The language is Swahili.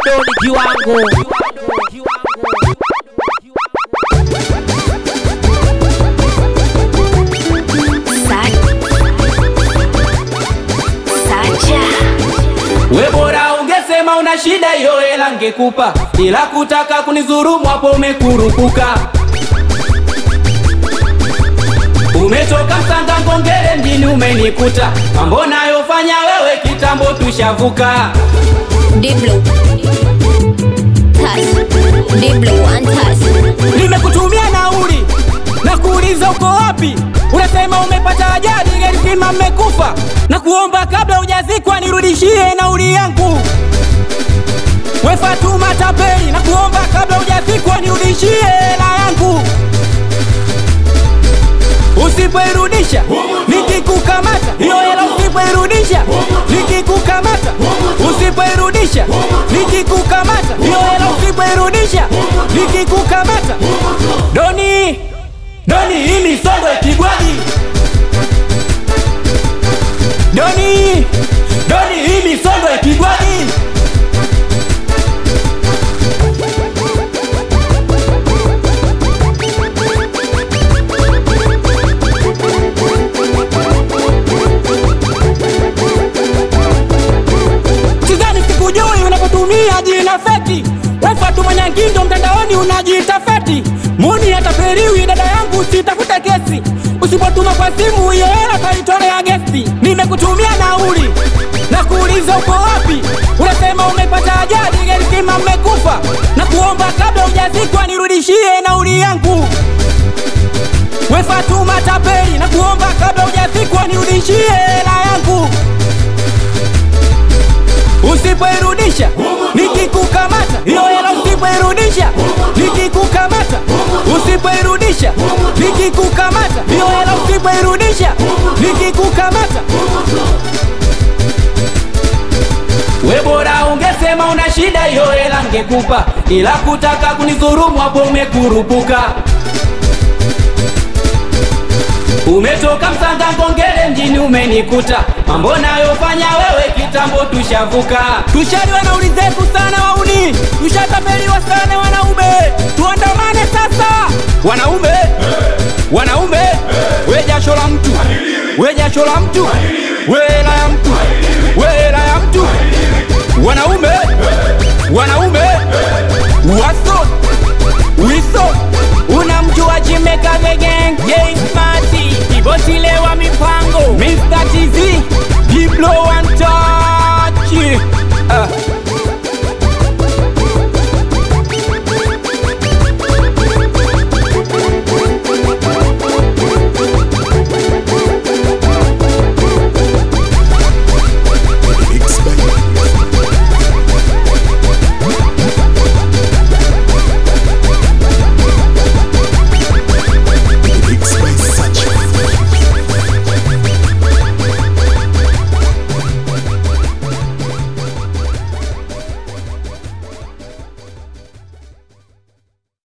doni kiwango We bora ungesema una shida hiyo hela ngekupa, ila kutaka kunidhulumu hapo umekurupuka. Umetoka Msanga Ngongere mjini umenikuta, mambo nayofanya wewe kitambo tushavuka. Diblo. Touch. Diblo one touch. Nimekutumia nauli na kuuliza uko wapi, unasema umepata ajali, gari zima mmekufa, na kuomba kabla hujazikwa nirudishie nauli yangu. We Fatuma tapeli, na kuomba kabla hujazikwa nirudishie hela yangu. Usipoirudisha nikikukamata, hiyo hela usipoirudisha nikikukamata, usipoirudisha nikikukamata, hiyo hela usipoirudisha nikikukamata. Doni, Doni, hii misongo ipigwaji. Doni, Doni, hii misongo ipigwaji. Sidhani sikujui unapotumia jina feki. We Fatuma Nyangindo mtandaoni unajiita feti. Muni atapeliwi dada yangu, sitafuta kesi. Usipotuma kwa simu hiyo hela taitolea gesti. Nimekutumia nauli na kuuliza uko wapi, unasema umepata ajali, gari zima mmekufa, na kuomba kabla hujazikwa nirudishie nauli yangu. We Fatuma tapeli, na kuomba kabla hujazikwa nirudishie hela yangu. Usipoirudisha nikikukamata, hiyo hela usipoirudisha nikikukamata, usipoirudisha nikikukamata, hiyo hela usipoirudisha nikikukamata. We bora ungesema una shida, hiyo hela ngekupa, ila kutaka kunidhulumu hapo umekurupuka. Umetoka Msanga Ngongere mjini umenikuta, mambo nayofanya wewe kitambo tushavuka. Tushaliwa na uli zetu sana wauni, tushatapeliwa sana wanaume, tuandamane sasa wanaume, wanaume, we jasho la mtu, we jasho la mtu, we hela ya mtu, we hela ya mtu, wanaume